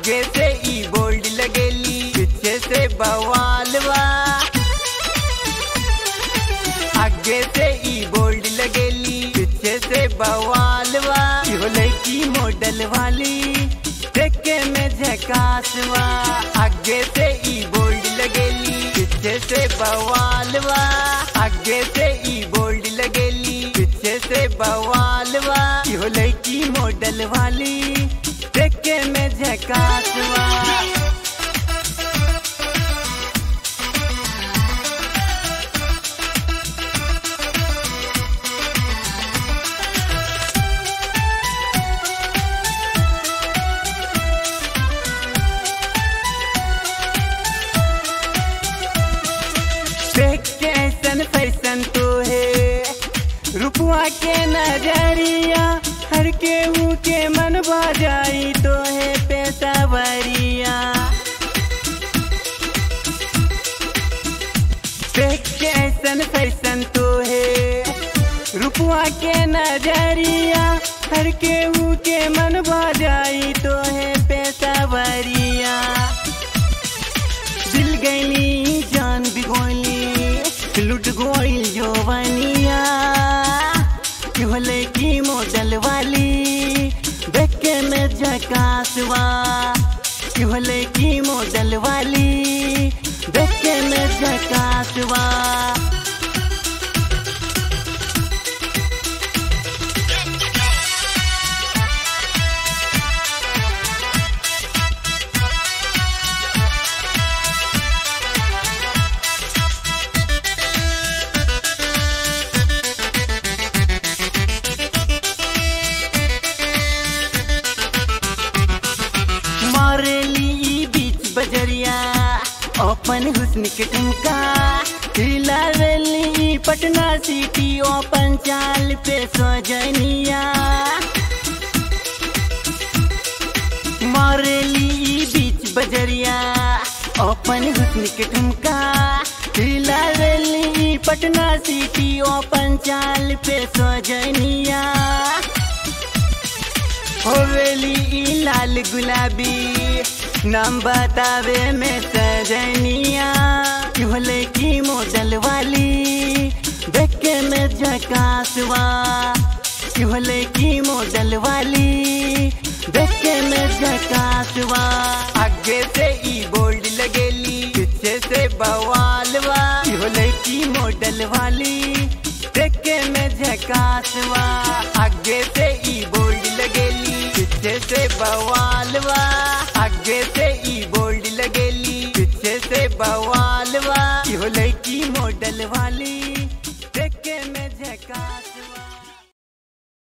आगे से ई बोल्ड लगेली पीछे से बवालवा आगे से ई बोल्ड लगेली पीछे से बवालवा इहो लड़की मॉडल वाली देखे में झकासवा आगे से ई बोल्ड लगेली पीछे से बवालवा आगे से ई बोल्ड लगेली पीछे से बवालवा इहो लड़की मॉडल वाली देखे में झकासवा देख के ऐसन फैसन तो है रुपवा के नजरिया हर के हूँ के मन जाई तो है पैसा वरिया देख के ऐसन फैसन तो है रुपवा के नजरिया हर के हूँ के मन जाई तो है पैसा वरिया दिल गईली जान भी गोली लुट गोइल जोवनिया होले की मॉडल वाली देखे में झकासवा होले की मॉडल वाली देखे में झकासवा मारेली ई बीच बजरिया ओपन हुस्न के ठुमका हिलावेली ई पटना सिटी ओपन चाल पे सजनिया मारेली ई बीच बजरिया ओपन हुस्न के ठुमका हिलावेली ई पटना सिटी ओपन चाल पे सजनिया होवेली ई लाल गुलाबी नाम बतावे में सजनिया होले की मॉडल वाली देखे में झकासवा होले की मॉडल वाली देखे में झकासवा आगे से ई बोल्ड लगेली पीछे से बवालवा होले की मॉडल वाली देखे में झकासवा आगे से ई बोल्ड लगेली पीछे से बवालवा